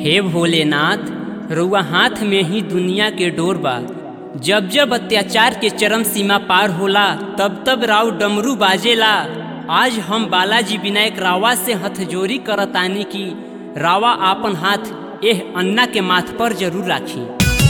हे भोलेनाथ रउआ हाथ में ही दुनिया के डोर बा जब जब अत्याचार के चरम सीमा पार होला तब तब राव डमरू बाजेला आज हम बालाजी विनायक रावा से हथजोरी करतानी की रावा आपन हाथ एह अन्ना के माथ पर जरूर राखी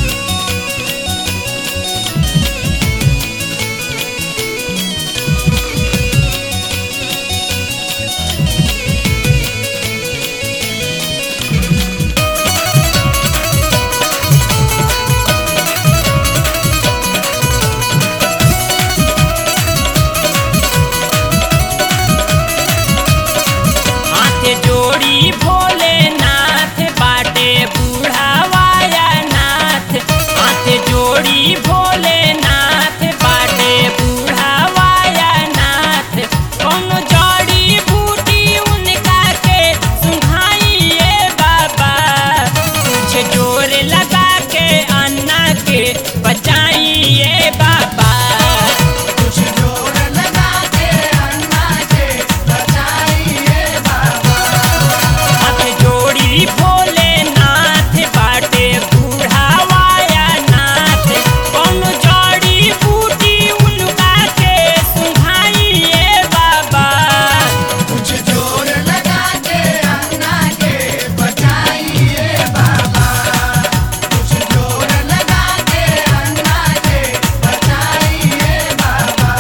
हाथ जोड़ी भोलेनाथ बाटे बुढ़ावाया नाथ हाथ जोड़ी भोलेनाथ बाटे बुढ़ावाया नाथ कौन जड़ी बूटी उनका के सुहाइए बाबा कुछ जोर लगा के अन्ना के बचाइए बाबा कुछ जोर लगा के अन्ना के बचाइए बाबा हाथ जोड़ी भोलेनाथ बाटे बुढ़ावाया नाथ कौन जड़ी बूटी उनका के सुहाइए बाबा कुछ जोर लगा के अन्ना के बचाइए बाबा कुछ जोर लगा के अन्ना के बचाइए बाबा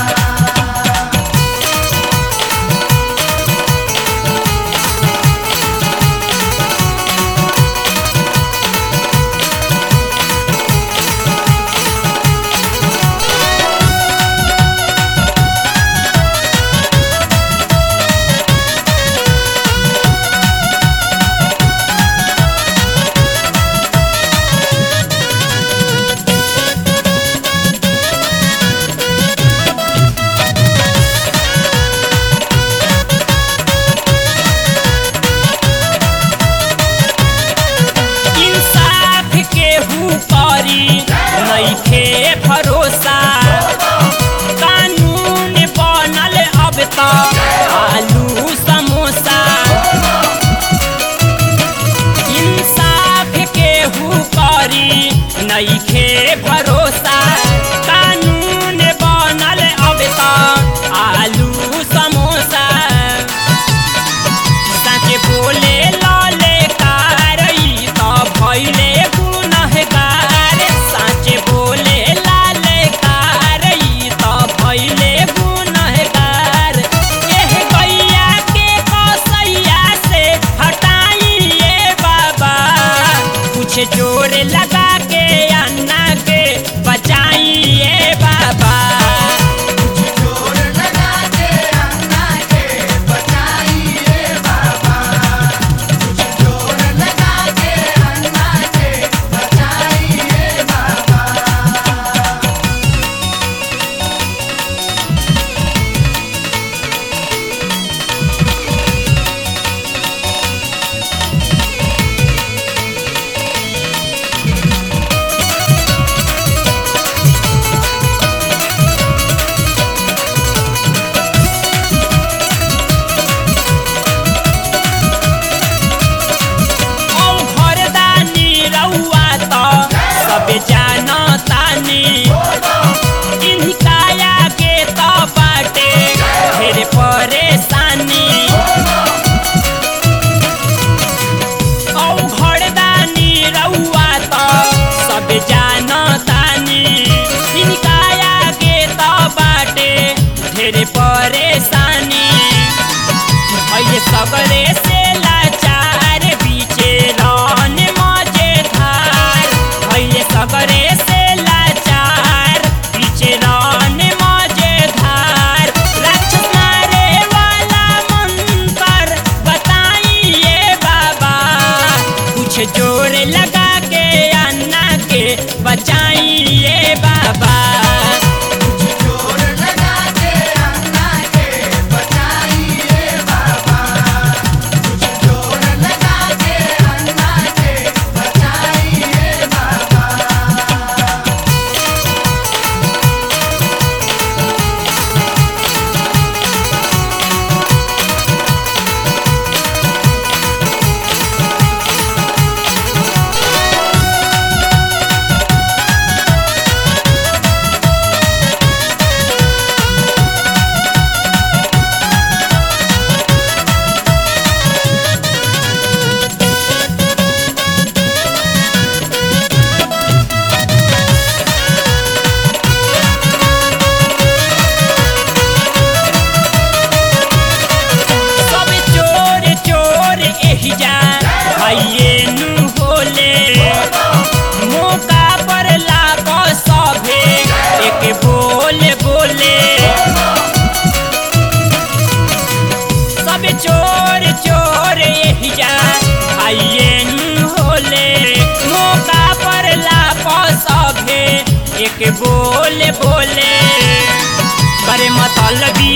इंसाफ के हुकारी नइखे भरोसा कानून बनल अब त आलू समोसा इंसाफ के हुकारी नइखे भरोसा कानून बनल अब त आलू समोसा साँचे बोले लले कारई त भैले गुनहगार साँचे बोले लाले कारई त भैले गुनहगार एह गैया के कसैया से हटाइए बाबा कुछ जोर लगा के अन्ना के बचाइए बाबा कुछ जोर लगा के अन्ना के बचाइए बाबा कुछ जोर लगा के अन्ना के बचाइए बाबा औ घरदानी रउआ त सब जानतानी इनकाया के त बाटे ढेर परेशानी औ घरदानी रउआ त सब जानतानी इनकाया के त बाटे ढेर परेशानी अहिले सबरे से लाचार बीचे रन मजेधार अहिले सबरे से लाचार बीचे रन मजेधार राक्षस मारे वाला मंत्र बताइए बाबा कुछ जोर लगा के अन्ना के बचाइए बाबा कुछ जोर लगा के अन्ना के बचाइए बाबा कुछ जोर लगा के अन्ना के बचाइए बाबा कुछ बोले बोले करे मतलबी